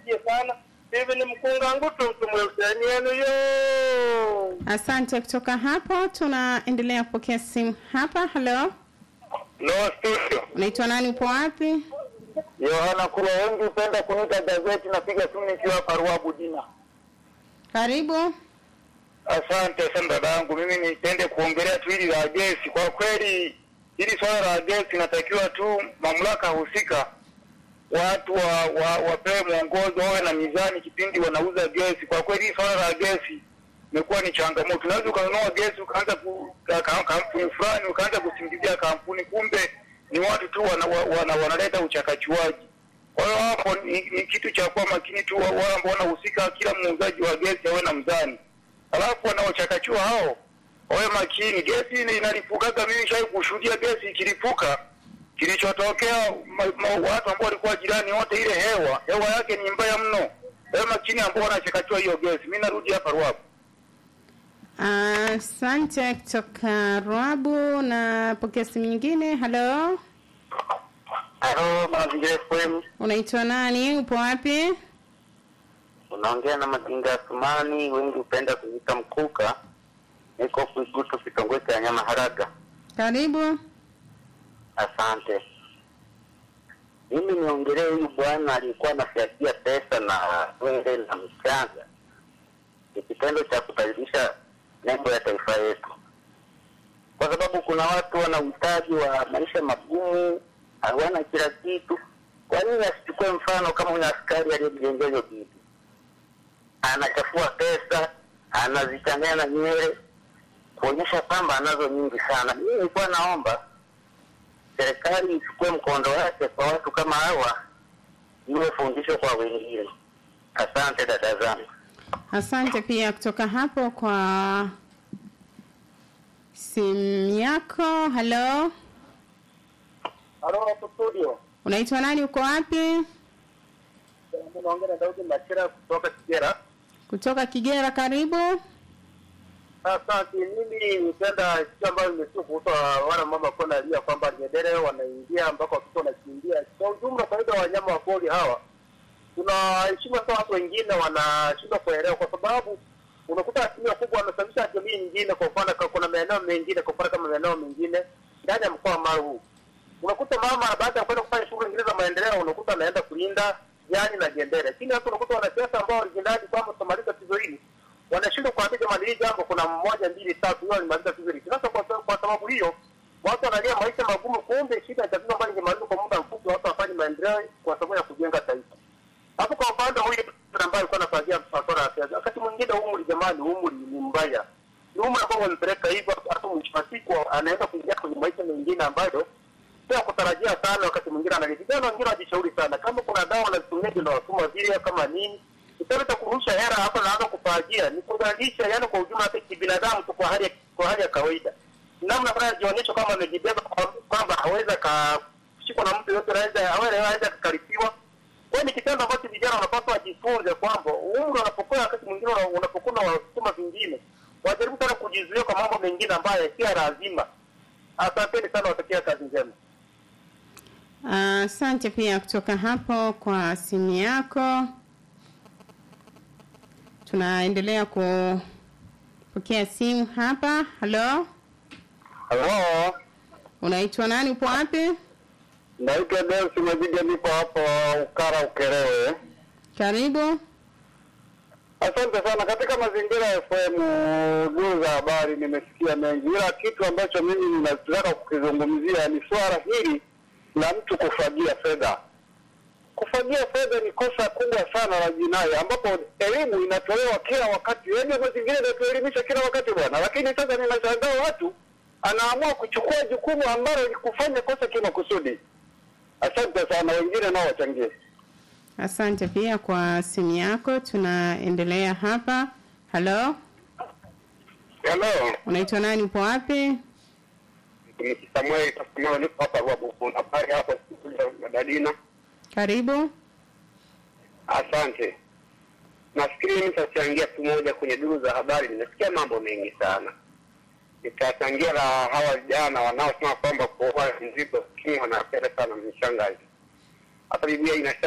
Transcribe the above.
niwatakie sana hivi ni mkunga ngutu mtu mweusiani yenu yo Asante. Kutoka hapo tunaendelea kupokea simu hapa. Halo, no studio unaitwa nani? Upo wapi? Yohana Kula, wengi hupenda kuniita gazeti. Napiga simu nikiwa hapa Ruabu Dina. Karibu. Asante sana dada yangu, mimi nipende kuongelea tu hili la gesi. Kwa kweli hili swala la gesi inatakiwa tu mamlaka husika watu wa, wa, wapewe mwongozo, wawe na mizani kipindi wanauza gesi. Kwa kweli hili swala la gesi imekuwa ni changamoto. Unaweza ukanunua gesi ukaanza ku, ka, ka, kampuni fulani ukaanza kusingizia kampuni, kumbe ni watu tu wana, wana, wanaleta uchakachuaji. Kwa hiyo hapo ni, ni kitu cha kuwa makini tu, wa- wale ambao wanahusika, kila muuzaji wa gesi awe na mzani alafu wanaochakachua hao wawe makini. Gesi ni inalipukaga, mimi shai kushuhudia gesi ikilipuka. Kilichotokea ma, ma, watu ambao walikuwa jirani wote, ile hewa hewa yake ni mbaya mno. Wawe makini ambao wanachakachua hiyo gesi. Mimi narudi hapa Ruabu. Asante. Kutoka Rwabu na pokea simu nyingine. Halo, Halo, Mazingira FM, unaitwa nani? Upo wapi? unaongea na Mazinga Asumani, wengi hupenda kuita Mkuka. Niko Kuigutu, kitongoji cha Nyama Haraga. Karibu. Asante. Mimi niongelee huyu bwana aliyekuwa anafyagia pesa na wende na mchanga. Ni kitendo cha kudhalilisha nembo ya taifa yetu, kwa sababu kuna watu wana uhitaji wa maisha magumu, hawana kila kitu. Kwa nini asichukue mfano kama huyu askari aliyemjengea hiyo bibi? Anachafua pesa, anazichanganya na nywele, kuonyesha kwamba anazo nyingi sana. Mimi nilikuwa naomba serikali ichukue mkondo wake kwa watu kama hawa, iwe fundisho kwa wengine. Asante dada zangu. Asante pia kutoka hapo kwa simu yako. Halo, Halo hapo studio, unaitwa nani? Uko wapi? naongea na Daudi Machira kutoka Kigera. Kutoka Kigera. Karibu. Asante. Mimi nipenda kitu ambayo imesikia kuhusu wana mama kwa nalia kwamba ngedere wanaingia ambako watoto wanakimbia. Kwa ujumla, faida wa wanyama wa pori hawa tunaheshimu hata watu wengine wanashindwa kuelewa, kwa sababu unakuta asilimia kubwa wanasababisha jamii nyingine. Kwa mfano, ka- kuna maeneo mengine, kwa mfano kama maeneo mengine ndani ya mkoa wa Mara huu unakuta mama baada ya kwenda kufanya shughuli nyingine za maendeleo, unakuta anaenda kulinda jani na gendere, lakini hata unakuta wanasiasa ambao walijinadi kwamba tutamaliza tatizo hili wanashindwa kuambia jamani, hili jambo kuna mmoja mbili tatu, hiyo alimaliza tatizo hili. Sasa kwa, sababu- kwa sababu hiyo watu wanalia maisha magumu, kumbe shida ya tatizo ambayo ingemalizwa kwa muda mfupi, watu wafanye maendeleo kwa sababu ya kujenga taifa. Hapo kwa upande huyu ambaye alikuwa anafagia masuala ya siasa, wakati mwingine umri, jamani, umri ni mbaya, ni umri ambao wamepeleka hivyo, hata mwisho wa siku anaweza kuingia kwenye maisha mengine ambayo sio kutarajia sana. Wakati mwingine analia, vijana wengine wajishauri sana, kama kuna dawa wanazitumia zinawatuma vile kama nini kitendo cha kurusha hera hapa naanza kufagia ni kudhalilisha, yani kwa ujumla, hata kibinadamu tu, kwa hali ya- kwa hali ya kawaida, namna fulani anajionyesha kama amejibeba kwa- kwamba hawezi akashikwa na mtu yote, anaweza hawezi akakaripiwa. Kwa hiyo ni kitendo ambacho vijana wanapaswa wajifunze kwamba umri unapokuwa, wakati mwingine una- unapokuwa na wasukuma vingine, wajaribu sana kujizuia kwa mambo mengine ambayo si ya lazima. Asanteni sana, watakia kazi njema. Asante pia kutoka hapo kwa simu yako. Tunaendelea kupokea simu hapa. Halo, Halo, unaitwa nani? Upo wapi? naitwa Delsi Majija, nipo hapo Ukara Ukerewe. Karibu. Asante sana. Katika mazingira ya FM duu za habari nimesikia mengi, ila kitu ambacho mimi ninataka kukizungumzia ni swala hili la mtu kufagia fedha. Kufagia fedha ni kosa kubwa sana la jinai, ambapo elimu inatolewa kila wakati, yaani mazingira inatuelimisha kila wakati bwana, lakini sasa ninashangaa watu anaamua kuchukua jukumu ambalo ni kufanya kosa kimakusudi. Asante sana, wengine nao wachangie. Asante pia kwa simu yako. Tunaendelea hapa. Halo, Hello. unaitwa nani? Upo wapi? mtumishi Samuel Samuel niko hapa Ruabu. Kuna habari hapo studio Madalina. Karibu. Asante. Nafikiri mimi nitachangia tu moja kwenye duru za habari. Nimesikia mambo mengi sana. Nitachangia la hawa vijana wanaosema kwamba kuoa mzigo, lakini wanapenda sana mshangazi. Hata Biblia inasema